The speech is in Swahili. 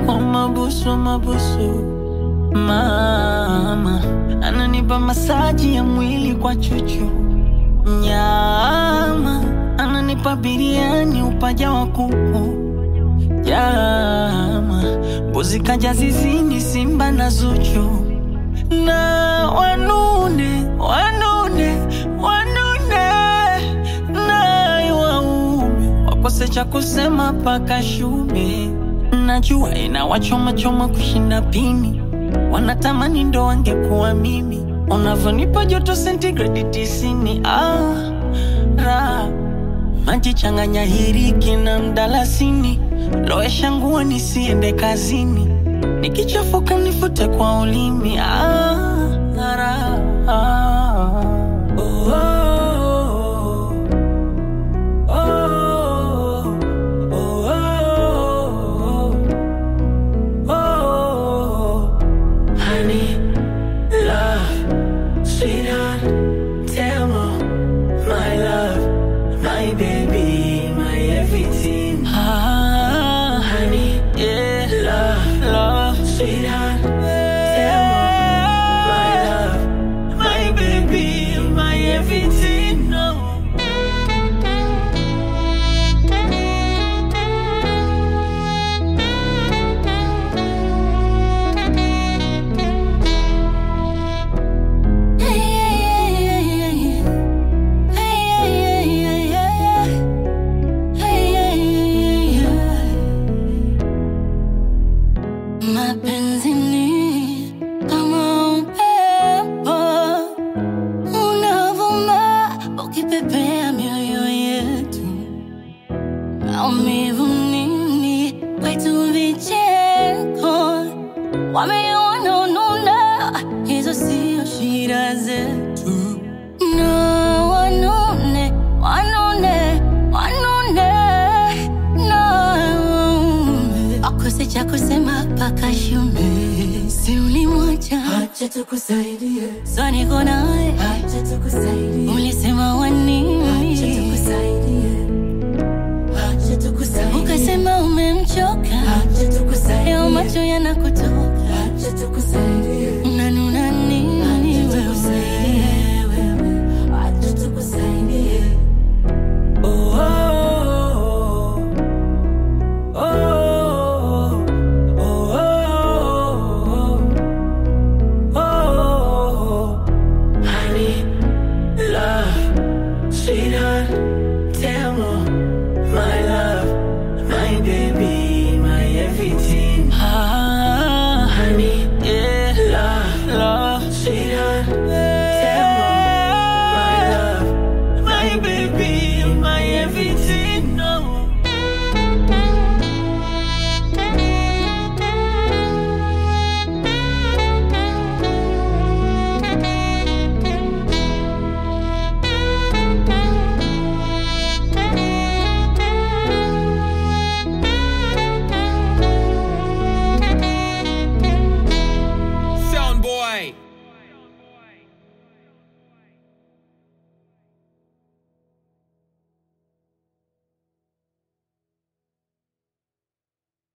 kwa mabusu mabusu. Mama ananipa masaji ya mwili kwa chuchu, nyama ananipa biriani upaja wa kuku, jama mbuzi kaja zizini, simba na Zuchu na wanune wanune wanune naye waume wakose cha kusema paka shume. Najua inawachomachoma kushinda pini, wanatamani ndo wangekuwa mimi. Unavyonipa joto sentigredi tisini, ah, ra maji changanya hiriki na mdalasini, lowesha nguo nisiende kazini, nikichafuka nifute kwa ulimi. Ah, ra, ah. Oh, oh, oh, oh, oh, oh. Honey, love, sweetheart, tell me, my love, my baby, my everything. Ah, honey, yeah, love, love, sweetheart, tell me, my love, my baby, my everything. No. Mapenzi ni kama upepo unavuma ukipepea mioyo yetu, maumivu nini kwetu vicheko, wameona ununa, hizo sio shida zetu. No, wanune, wanune, wanune, no. Akose cha kusema paka shume, si ulimwacha, Acha tukusaidie, so niko naye, acha tukusaidie,